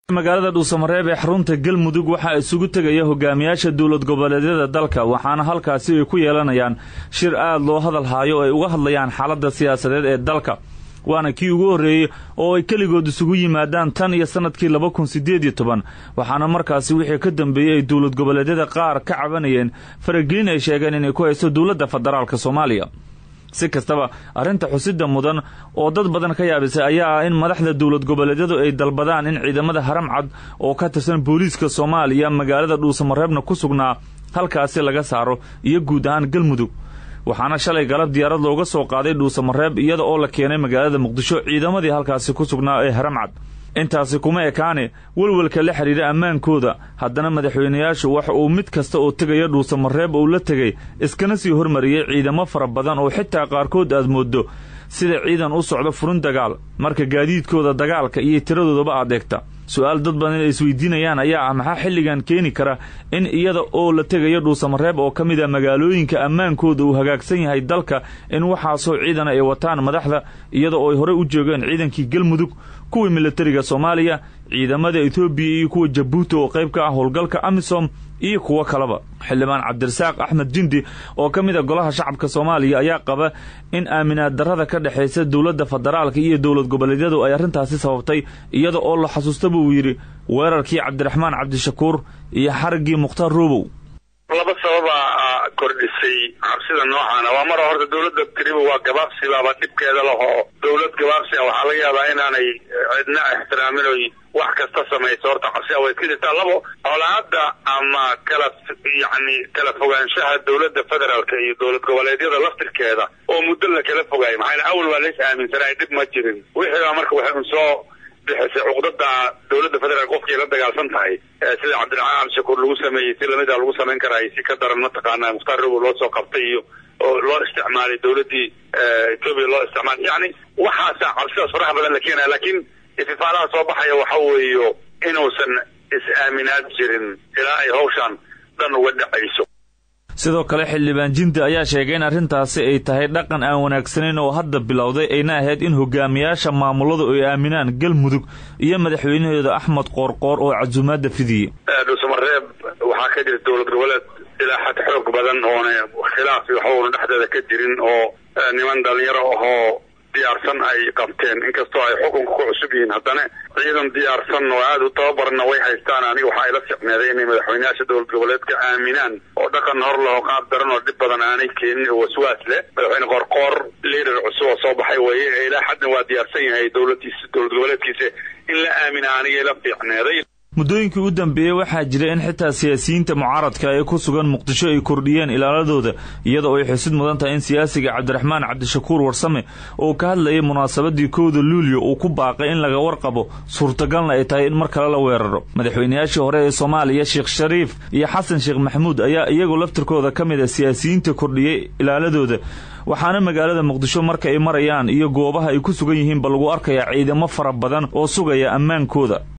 magaalada dhuusamareeb ee xarunta galmudug waxaa isugu tegaya hogaamiyaasha dowlad goboleedyada dalka waxaana halkaasi ay ku yeelanayaan shir aad loo hadal haayo oo ay uga hadlayaan xaaladda siyaasadeed ee dalka waana kii ugu horreeyey oo ay keligood isugu yimaadaan tan iyo sannadkii laba kun siddeed iyo toban waxaana markaasi wixii ka dambeeyey ay dowlad goboleedyada qaar ka cabanayeen faragelin ay sheegeen inay ku haysto dowladda federaalk soomaaliya si kastaba arrinta xusidda mudan oo dad badan ka yaabisay ayaa ah in madaxda dowlad goboleedyadu ay dalbadaan in ciidamada haramcad oo ka tirsan booliiska soomaaliya magaalada dhuusamareebna ku sugnaa halkaasi laga saaro iyo guud ahaan galmudug waxaana shalay galab diyaarad looga soo qaaday dhuusamareeb iyada oo la keenay magaalada muqdisho ciidamadii halkaasi ku sugnaa ee haramcad intaasi kuma ekaane welwelka la xidhiidha ammaankooda haddana madaxweynayaashu waxa uu mid kasta oo tegaya dhuusamareeb uu la tegay iskana sii hormariyey ciidamo fara badan oo xitaa qaarkood aad mooddo sida ciidan u socdo furin dagaal marka gaadiidkooda dagaalka iyo tiradoodaba aad eegta su-aal dad badan ay isweydiinayaan ayaa ah maxaa xilligan keeni kara in iyada oo la tegayo dhuusamareeb oo ka mid a magaalooyinka ammaankooda uu hagaagsan yahay dalka in waxaasoo ciidan ay wataan madaxda iyada oo ay horey u joogeen ciidankii galmudug kuwii militariga soomaaliya ciidamada etoobiya iyo kuwa jabuuti oo qayb ka ah howlgalka amisom iyo kuwo kaleba xildhibaan cabdirasaaq axmed jindi oo ka mid a golaha shacabka soomaaliya ayaa qaba in aaminaad darrada ka dhexaysa dowladda federaalka iyo dowlad goboleedyadu ay arrintaasi sababtay iyada oo la xasuusta buu yidhi weerarkii cabdiraxmaan cabdishakuur iyo xariggii mukhtaar roobow laba sababaa kordhisay cabsida noocaana waa mar horta dowladda tiriba waa gabaabsibaaba dhibkeeda lahoo dowlad gabaabsi a waxaa laga yaabaa inaanay cidna ixtiraamin oy wax kasta samayso horta cabsia way iska jirtaa labo colaada ama kala yacni kala fogaanshaha dowladda federaalka iyo dowlad goboleedyada laftirkeeda oo muddo la kala fogaayay maxaa awal waa lays aaminsanay dhib ma jirin wixii baa marka waxay un soo bixisay cuqdada dowladda federaalk qofkii la dagaalsan tahay sida cabdiraxmaan cabdishakuur lagu sameeyey si lamida lagu samayn karaay si ka daran mataqaana mukhtaar robow loo soo qabtay iyo oo loo isticmaalay dowladdii etoobiya loo isticmaalay yacni waxaasa cabsidaas faraha badan la keenaya laakiin istifaalaha soo baxaya waxa weeyo inuusan is-aaminaad jirin ilaa ay hawshaan dhan uga dhacayso sidoo kale xildhibaan jindi ayaa sheegay in arrintaasi ay tahay dhaqan aan wanaagsanayn oo hadda bilowday ayna ahayd in hogaamiyaasha maamuladu ay aaminaan galmudug iyo madaxweynahooda axmed qoorqoor oo casuumaadda fidiyey dhuusamareeb waxaa ka jira dowlad goboleed ilaa xad xoog badan oona khilaaf waxuuna dhexdeeda ka jirin oo niman dhalinyaro ahoo diyaarsan ay qabteen inkastoo ay xukunka ku cusub yihiin haddana ciidan diyaarsan oo aada u tababarna way haystaan aniga waxaa ila ficneeday inay madaxweynayaasha dowlad goboleedka aaminaan oo dhaqan hor laho qaab daran oo dhib badan aanay keenin oo waswaas leh madaxweyne qoorqoor liader cusub oo soo baxay weeye ilaa xaddan waa diyaarsan yahay dowladiisa dowlad goboleedkiisa in la aamina aniga ila fiicneeday muddooyinkii u dambeeyey waxaa jira in xitaa siyaasiyiinta mucaaradka ee ku sugan muqdisho ay kordhiyeen ilaaladooda iyada oo ay xusid mudan tahay in siyaasiga cabdiraxmaan cabdishakuur warsame oo ka hadlayay munaasabadii kowda luulyo uu ku baaqay in laga warqabo suurtagalna ay tahay in mar kale la weeraro madaxweynayaashii hore ee soomaaliya sheekh shariif iyo xasan sheekh maxamuud ayaa iyagoo laftirkooda ka mid a siyaasiyiinta kordhiyey ilaaladooda waxaana magaalada muqdisho marka ay marayaan iyo goobaha ay ku sugan yihiinba lagu arkayaa ciidamo fara badan oo sugaya ammaankooda